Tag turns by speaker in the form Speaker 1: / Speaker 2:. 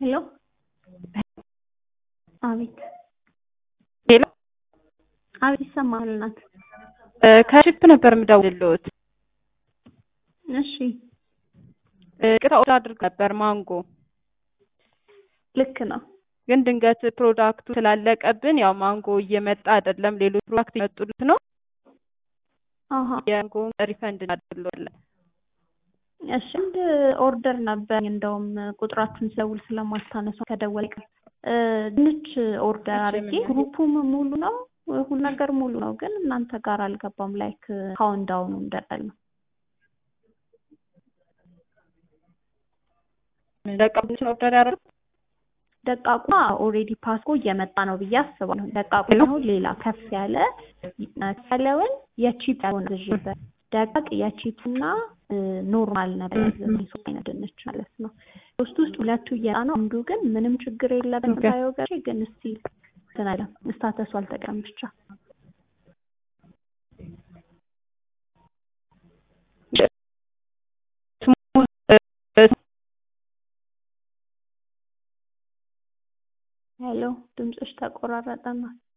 Speaker 1: ሄሎ አቤት
Speaker 2: ሄሎ
Speaker 1: አቤት ይሰማል እናት
Speaker 2: ከሽፕ ነበር የምደውልልዎት።
Speaker 1: እሺ
Speaker 2: ቅጣ ኦርደር አድርግ ነበር ማንጎ
Speaker 1: ልክ ነው
Speaker 2: ግን ድንገት ፕሮዳክቱ ስላለቀብን ያው ማንጎ እየመጣ አይደለም፣ ሌሎች ፕሮዳክት የመጡት ነው።
Speaker 1: አሀ
Speaker 2: የማንጎ ሪፈንድ እናደርግልዎታለን።
Speaker 1: እሺ አንድ ኦርደር ነበር እንደውም ቁጥራችሁን ስደውል ስለማታነሱ ከደወል ቀር ድንች ኦርደር
Speaker 2: እሺ፣
Speaker 1: አድርጌ
Speaker 2: ምን
Speaker 1: ግሩፑም ሙሉ ነው ሁሉ ነገር ሙሉ ነው፣ ግን እናንተ ጋር አልገባም። ላይክ ካውንዳውኑ እንደቀል ነው
Speaker 2: ለቀብችን ኦርደር ያደረጉት
Speaker 1: ደቃቁ ኦልሬዲ ፓስኮ እየመጣ ነው ብዬ አስባለሁ። ደቃቁ አሁን ሌላ ከፍ ያለ ከፍ ያለውን የቺፕ ያልሆነ ግዥበት ደቃቅ የቺፕ እና ኖርማል ነበር ሶስት አይነት ድንች ማለት ነው። ሶስት ውስጥ ሁለቱ እየጣ ነው። አንዱ ግን ምንም ችግር የለብን
Speaker 2: ኦኬ።
Speaker 1: ታየው ገ ግን እስቲ ትናለ ስታተሱ አልተቀም ብቻ
Speaker 2: ስሙ
Speaker 1: ሄሎ ድምፅሽ ተቆራረጠና